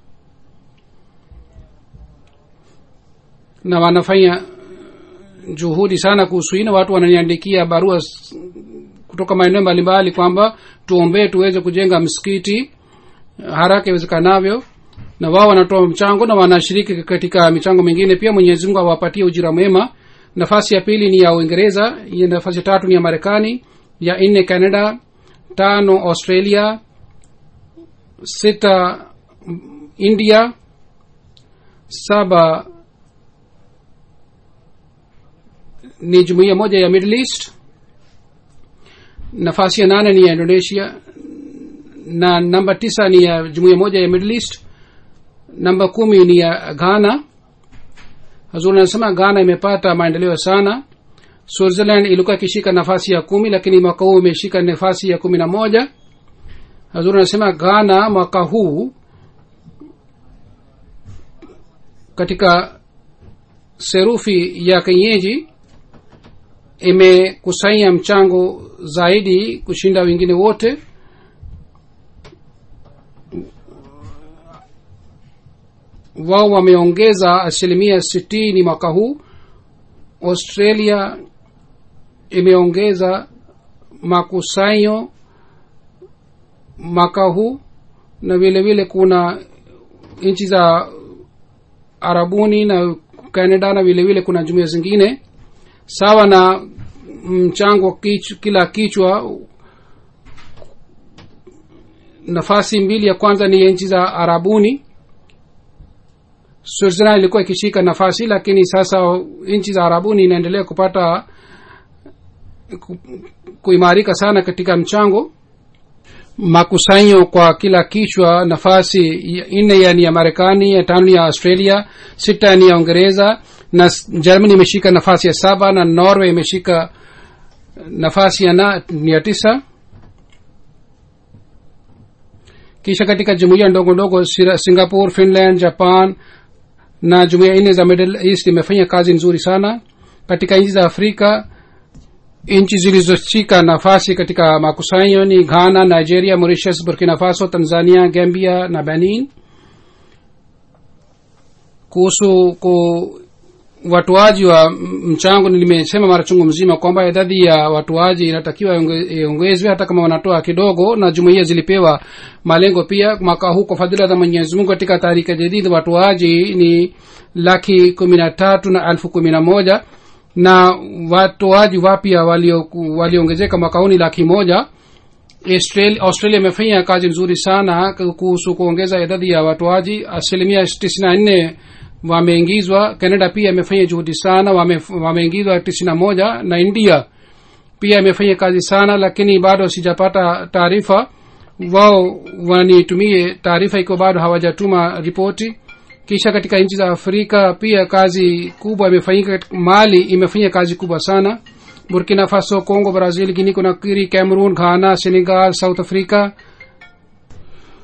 na wanafanya juhudi sana kuhusu hii na watu wananiandikia barua s- kutoka maeneo mbalimbali kwamba tuombee tuweze kujenga msikiti haraka iwezekanavyo na wao wanatoa mchango na wanashiriki katika michango mingine pia mwenyezi mungu awapatie ujira mwema nafasi ya pili ni ya uingereza ya nafasi ya tatu ni ya marekani ya nne canada tano australia sita india saba ni jumuiya moja ya middle east nafasi ya nane ni ya indonesia na namba tisa ni ya jumuiya moja ya middle east namba kumi ni ya ghana hazur anasema ghana imepata maendeleo sana switzerland ilikuwa ikishika nafasi ya kumi lakini mwaka huu imeshika nafasi ya kumi na moja hazur anasema ghana mwaka huu katika serufi ya kenyeji imekusanya mchango zaidi kushinda wengine wote wao wameongeza asilimia sitini mwaka huu australia imeongeza makusanyo mwaka huu na vile vile kuna nchi za arabuni na canada na vile vile kuna jumuia zingine sawa na mchango kich, kila kichwa nafasi mbili ya kwanza ni ya nchi za arabuni switzerland ilikuwa ikishika nafasi lakini sasa nchi za arabuni inaendelea kupata ku, kuimarika sana katika mchango makusanyo kwa kila kichwa nafasi ya- nne ya ni ya marekani ya tano ni ya australia sita ni ya uingereza na s- germany imeshika nafasi ya saba na norway imeshika nafasi ya, na, ya tisa kisha katika jumuiya ndogo ndogo Sira- singapore finland japan na jumuiya nne za middle east imefanya kazi nzuri sana katika nchi za afrika nchi zilizoshika nafasi katika makusanyo ni ghana nigeria mauritius burkina faso tanzania gambia na benin kuhusu ku watoaji wa m- mchango nimesema mara chungu mzima kwamba idadi ya watoaji inatakiwa ionge- iongezwe hata kama wanatoa kidogo na jumuiya zilipewa malengo pia mwaka huu kwa fadhila za mwenyezi mungu katika tarika jadid watoaji ni laki kumi na tatu na elfu kumi na moja na watoaji wapya walio- waliongezeka mwaka huu ni laki moja australia Australia imefanya kazi nzuri sana kuhusu kuongeza idadi ya watoaji asilimia tisini na nne wameingizwa canada pia imefanya juhudi sana wame- wameingizwa tisini na moja na india pia imefanya kazi sana lakini bado sijapata taarifa wao wanitumie taarifa ikiwa bado hawajatuma ripoti kisha katika nchi za afrika pia kazi kubwa imefanyika mali imefanya kazi kubwa sana burkina faso congo brazil guinea conakry cameroon ghana senegal south africa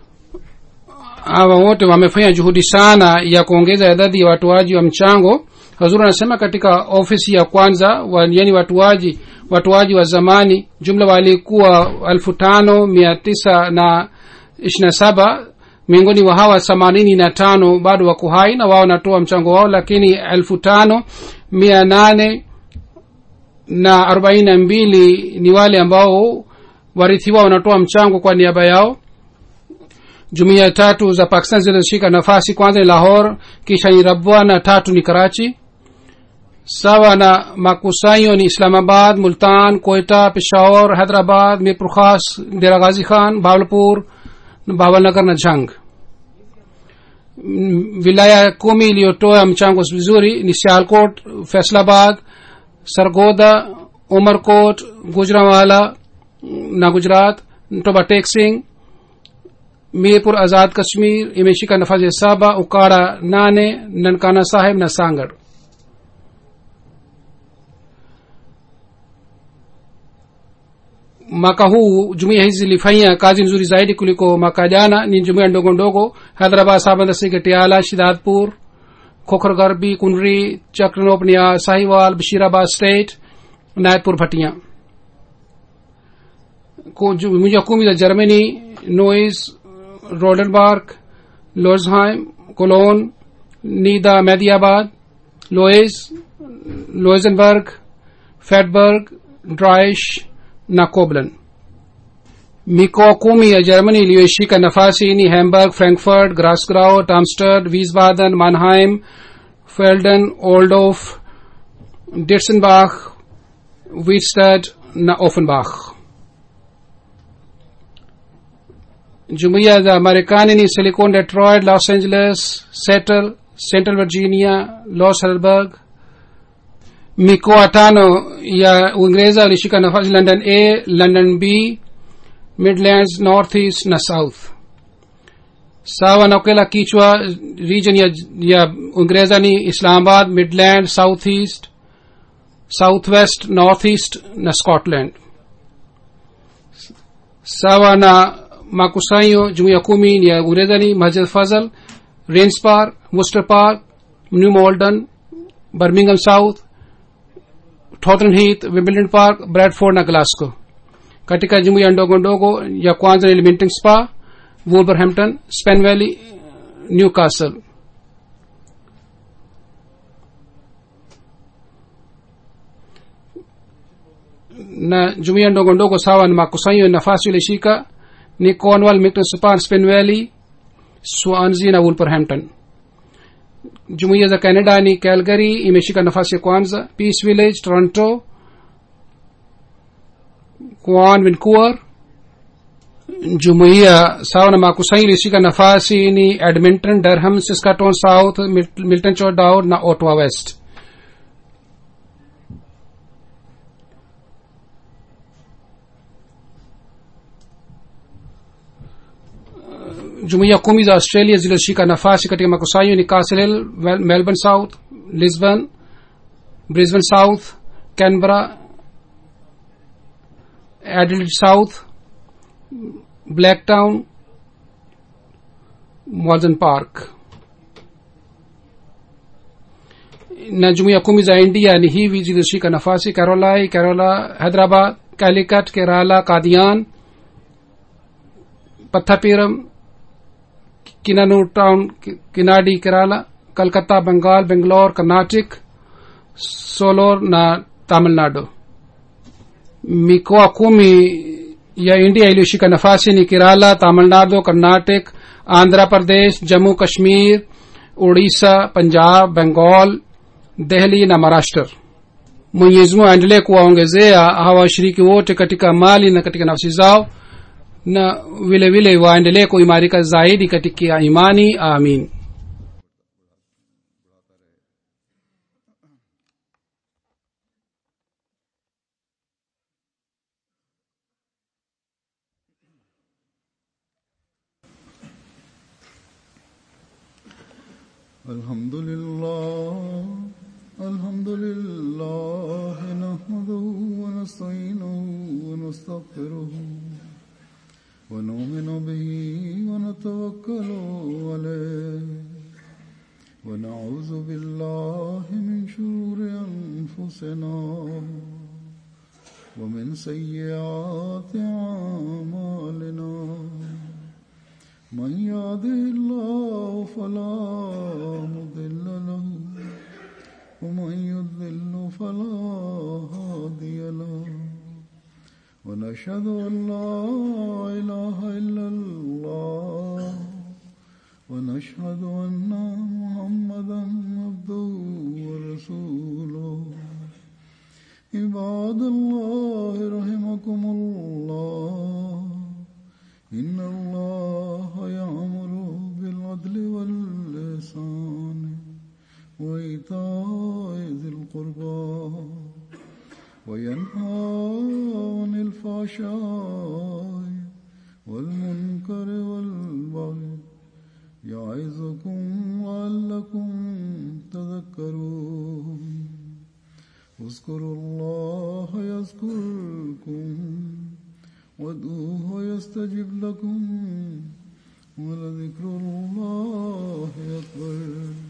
hawa wote wamefanya juhudi sana ya kuongeza idadi ya watoaji wa mchango hazur anasema katika ofisi ya kwanza wa, yani watuaji watuaji wa zamani jumla walikuwa elfu tano mia tisa na ishirina saba miongoni wa hawa themanini na tano bado wako hai na wao wanatoa mchango wao lakini elfu tano mia nane na arobaini na mbili ni wale ambao warithi wao wanatoa mchango kwa niaba yao jumuiya tatu za pakistan zilizoshika nafasi kwanza ni lahor kisha ni rabwa na tatu ni karachi sawa na makusanyo ni islamabad multan koita peshawar hyderabad mirpur khas dera ghazi khan bawalpur bawalnagar na jhang Mm, wilaya kumi iliyotoa mchango vizuri ni sialkot faisalabad sargoda umarkot gujranwala na gujarat toba tek singh mirpur azad kashmir imeshika nafasi ya saba ukara nane nankana saheb na sangad mwaka huu jumuia hizi zilifanya kazi nzuri zaidi kuliko mwaka jana ni jumuia ndogo ndogo hyderabad sabandasi gatiala shidadpur Khokhar Garbi Kunri चक्रनोपनिया Sahiwal Bashirabad state Nayatpur Bhatia मुझे kumi za germany nois rodenbarg losheim cologne nida mediabad loes loisenberg fedberg dreisch na koblen mikoa kumi ya germany iliyoishika nafasi ni hamburg frankfurt grasgrau tamsterd wiesbaden mannheim felden oldorf ditzenbach wittstad na offenbach jumuiya za marekani ni silicon detroit los angeles seattle central virginia los helberg mikoa tano ya uingereza ilishika nafasi london a london b midlands northeast na south sawa na kila kichwa region ya, ya uingereza ni islamabad midland southeast southwest northeast na scotland sawa na makusanyo jumuiya kumi ni ya uingereza ni masjid fazal rains park worcester park new malden birmingham south Tottenham Heath, Wimbledon Park, Bradford na Glasgow. Katika jumuiya ndogo ndogo ya kwanza ni Leamington Spa, Wolverhampton, Spen Valley, Newcastle. na jumuiya ndogo ndogo sawa na makusanyo ya nafasi ilishika ni cornwall milton spa spen valley swansea na wolverhampton jumuiya za canada ni calgary imeshika nafasi ya kwanza peace village toronto kwan vancouver jumuiya sawa na makusanyo ilishika nafasi ni edmonton durham saskatoon south Mil- milton chodow na ottawa west jumuiya kumi za australia zilizoshika nafasi katika makusanyo ni castle hill Wel- melbourne south lisbon brisbane south canberra adelaide south blacktown walden park na jumuiya kumi za india ni hivi zilizoshika nafasi carolai carola hyderabad calicut kerala kadian pathapiram Kinanur town किनाडी केरला कलकत्ता बंगाल बेंगलोर कर्नाटक सोलोर na tamilnadu mikoa kumi ya india iliyoshika nafasi ni kerala tamilnadu karnatic andhra pradesh jammu kashmir odisha punjab bengal dehli na maharashtra mwenyezi mungu aendelee kuwaongezea hawa washiriki wote katika mali na katika nafsi zao na vile vile waendelee kuimarika zaidi katika imani amin الحمد لله الحمد لله نحمده ونستعينه ونستغفره ونؤمن به ونتوكل عليه ونعوذ بالله من شرور أنفسنا ومن سيئات أعمالنا من يهده الله فلا مضل له ومن يضلل فلا هادي له ونشهد أن لا إله إلا الله ونشهد أن محمدا عبده ورسوله عباد الله رحمكم الله إن الله يأمر بالعدل واللسان وإيتاء ذي القربى وينهى عن الفحشاء والمنكر والبغي يعظكم لعلكم تذكرون اذكروا الله يذكركم وادعوه يستجب لكم ولذكر الله أكبر